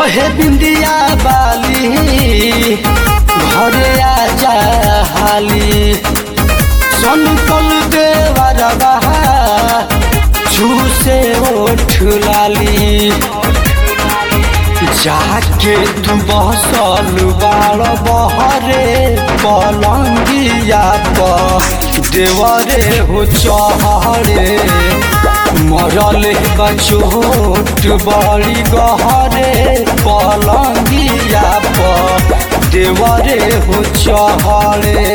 सोहे बिंदिया बाली घरे आजा हाली संकल देवर बहा झूसे ओठ लाली जाके तू बसल बाड़ बहरे पलंगिया प देवरे हो चहरे मरल बा चोट बड़ी गहरे पलंगिया प देवरे हो चहरे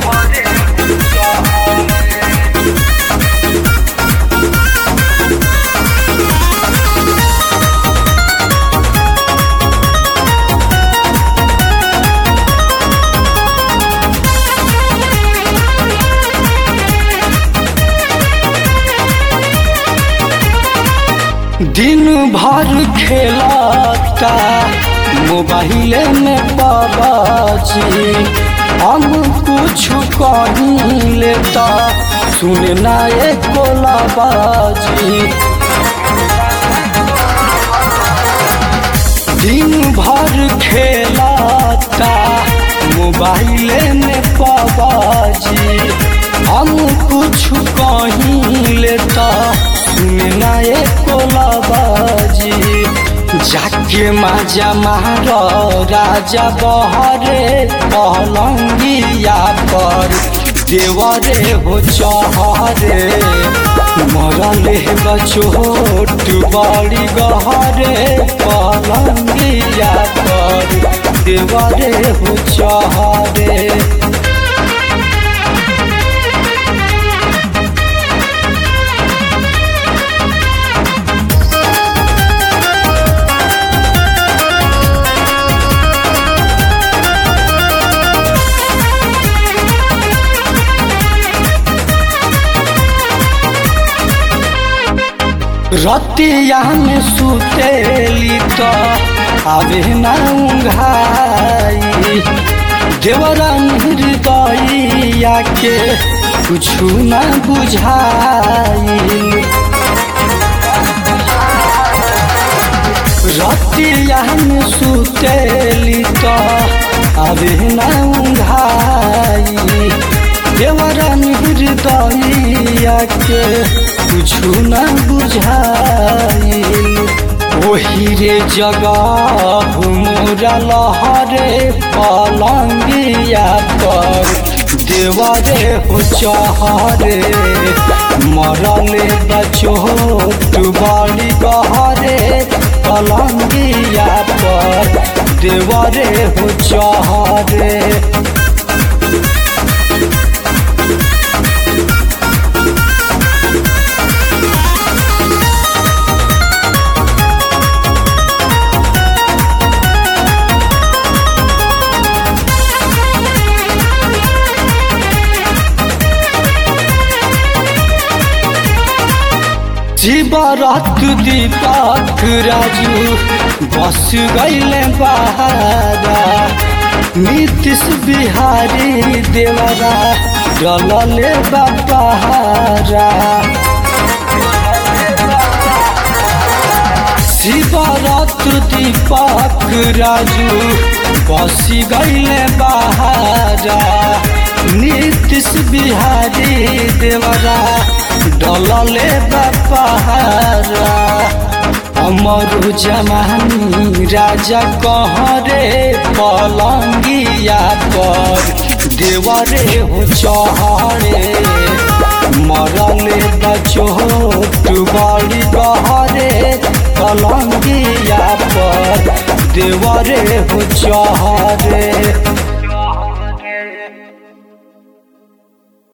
दिन भर खेलता मोबाइल में बाबाजी हम कुछ कहीं लेता सुनना एक बाजी दिन भर खेलता मोबाइल में बाबाजी हम कुछ कहीं लेता सुनना एक बाजी जाके माजा मार राजा बहरे पलंगिया पर देवरे हो चहरे मरले बचोट बड़ी गहरे पलंगिया पर देवरे हो चहरे रतिया में सुतेली तो आवे ना उंघाई देवरा हृदया के कुछ ना बुझाई रतिया में सुतेली तो आवे ना उंघाई देवरा हृदया के कुछु न बुझाइल ओही रे जगह मोरा लहरे पलंगिया पर देवरे हो चहरे मरले बचोट बड़ी गहरे पलंगिया पर देवरे हो चहरे जीवरत दीपक राजू बस गईले बहारा नीतीश बिहारी देवरा डलले बहारा शिवरत दीपक राजू बस गईले बहारा नीतीश बिहारी देवरा डलले बपहारा अमर जमानी राजा कहरे पलंगिया पर देवरे हो चहरे मरले बचोट बड़ी गहरे पलंगिया पर देवरे हो चहरे